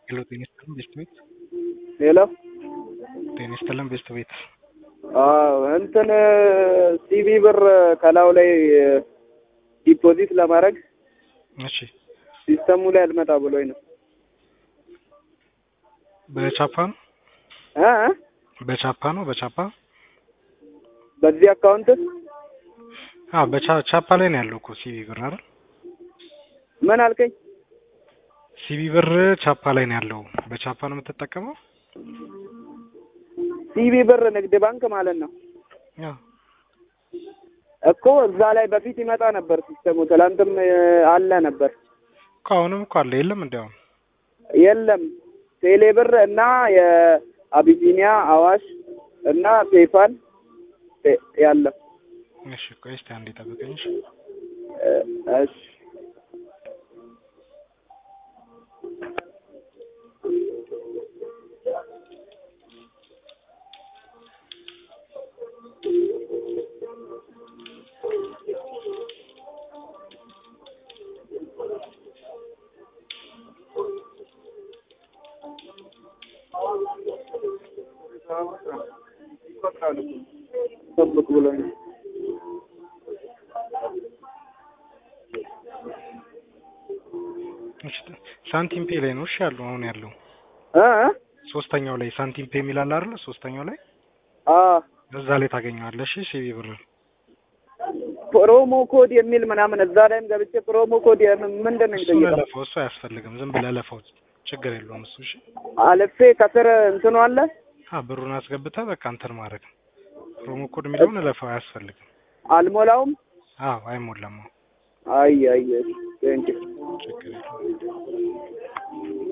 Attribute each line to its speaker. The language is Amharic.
Speaker 1: ሄሎ ጤና ይስጥልን ቤስት ቤት
Speaker 2: ሄሎ
Speaker 1: ጤና ይስጥልን ቤስት ቤት
Speaker 2: አዎ እንትን ሲቪ ብር ከላዩ ላይ ዲፖዚት ለማድረግ
Speaker 1: እሺ
Speaker 2: ሲስተሙ ላይ አልመጣ ብሎኝ ነው
Speaker 1: በቻፓ ነው
Speaker 2: እ እ
Speaker 1: በቻፓ ነው በቻፓ
Speaker 2: በዚህ አካውንት
Speaker 1: አዎ በቻፓ ላይ ነው ያለው እኮ ሲቪ ብር አይደል
Speaker 2: ምን አልከኝ?
Speaker 1: ሲቪ ብር ቻፓ ላይ ነው ያለው በቻፓ ነው የምትጠቀመው
Speaker 2: ሲቪ ብር ንግድ ባንክ ማለት ነው
Speaker 1: አዎ
Speaker 2: እኮ እዛ ላይ በፊት ይመጣ ነበር ሲስተሙ። ትላንትም አለ ነበር።
Speaker 1: እኮ አሁንም እኮ አለ የለም እንዲያውም
Speaker 2: የለም ቴሌ ብር እና የአቢሲኒያ አዋሽ እና ፔፓል ያለው
Speaker 1: እሺ ቆይ እስኪ አንዴ ጠብቀኝ እሺ
Speaker 2: እሺ ጠብቅ ብሎኝ ነው።
Speaker 1: እሺ ሳንቲም ፔ ላይ ነው እሺ ያለው አሁን ያለው
Speaker 2: እ እ
Speaker 1: ሶስተኛው ላይ ሳንቲም ፔ የሚል አለ አይደል ሶስተኛው ላይ
Speaker 2: አ
Speaker 1: እዛ ላይ ታገኘዋለሽ እሺ ሲቪ ብር
Speaker 2: ፕሮሞ ኮድ የሚል ምናምን እዛ ላይም ገብቼ ፕሮሞ ኮድ የምን- ምንድን ነው
Speaker 1: እሱ
Speaker 2: የሚጠይቀው?
Speaker 1: ለለፈው እሱ አያስፈልግም ዝም ብለህ ለፈው ችግር የለውም እሱ እሺ
Speaker 2: አልፌ ከስር እንትኑ አለ
Speaker 1: አ ብሩን አስገብተህ በቃ እንትን ማድረግ ነው ፕሮሞ ኮድ የሚለውን ለፈው አያስፈልግም
Speaker 2: አልሞላውም።
Speaker 1: አዎ አይሞላም አዎ
Speaker 2: አይ አይ ቴንክ
Speaker 1: ችግር የለውም